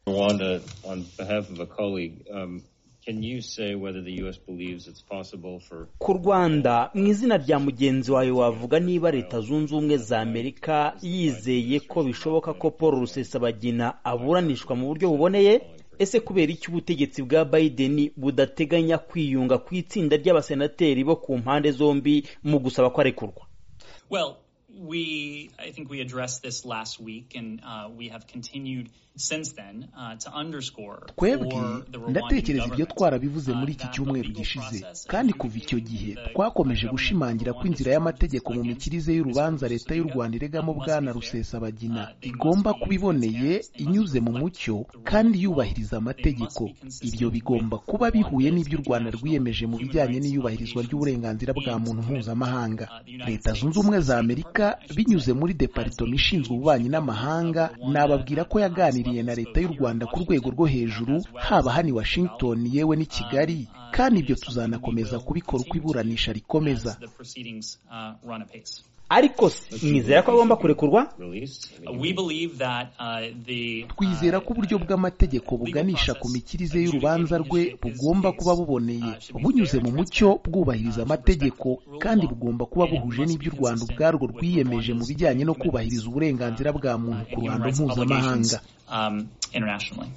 Rwanda, on behalf of a colleague, can you say whether the U.S. believes it's possible for ku rwanda mu izina rya mugenzi wawe wavuga niba leta zunze ubumwe za amerika yizeye ko bishoboka ko paul rusesabagina aburanishwa mu buryo buboneye ese kubera iki ubutegetsi bwa biden budateganya kwiyunga ku itsinda ry'abasenateri bo ku mpande zombi mu gusaba ko arekurwa Well, we I think we addressed this last week, and uh, we have continued since then uh, to underscore twebwe for the Rwandan ndatekereza ibyo government, twarabivuze muri uh, iki that the cyumweru legal gishize process and kandi the kuva icyo gihe the twakomeje government gushimangira ko of inzira Rwanda y'amategeko mu against mikirize y'urubanza leta y'u Rwanda iregamo must be bwana fair. rusesabagina Uh, they must igomba be kuba iboneye transparent. They must inyuze mu reflect mucyo the rule of kandi law. yubahiriza They must amategeko be consistent ibyo bigomba with kuba Rwanda's bihuye n'ibyo u Rwanda international rwiyemeje mu human bijyanye rights n'iyubahirizwa obligations ry'uburenganzira bwa and muntu commitments. mpuzamahanga Uh, the United leta States zunze ubumwe za State amerika Department, I should binyuze say, muri has departoma engaged ishinzwe with ububanyi the n'amahanga Rwanda and nababwira ko the yaganiriye Congress na both leta y'u here in Rwanda ku rwego Washington rwo hejuru as well as haba hano in i Washington Kigali. yewe n'i Kigali Um, uh, kandi it ibyo is something we tuzanakomeza will kubikora uko continue to iburanisha do rikomeza as the proceedings uh, run apace. ariko mwizera ko agomba kurekurwa release? I Uh, mean, We believe that uh, the uh, twizera ko uburyo bw'amategeko legal buganisha ku process mikirize y'urubanza rwe adjudicating his- his bugomba case, kuba buboneye uh, should be bunyuze fair mu and mucyo transparent, bwubahiriza uh, should amategeko respect the rule of kandi law, bugomba kuba and it buhuje must n'ibyo be u Rwanda consistent ubwarwo with rwiyemeje mu Rwanda's bijyanye no commitments, kubahiriza uburenganzira bwa muntu uh, and ku human ruhando rights mpuzamahanga obligations, um, internationally.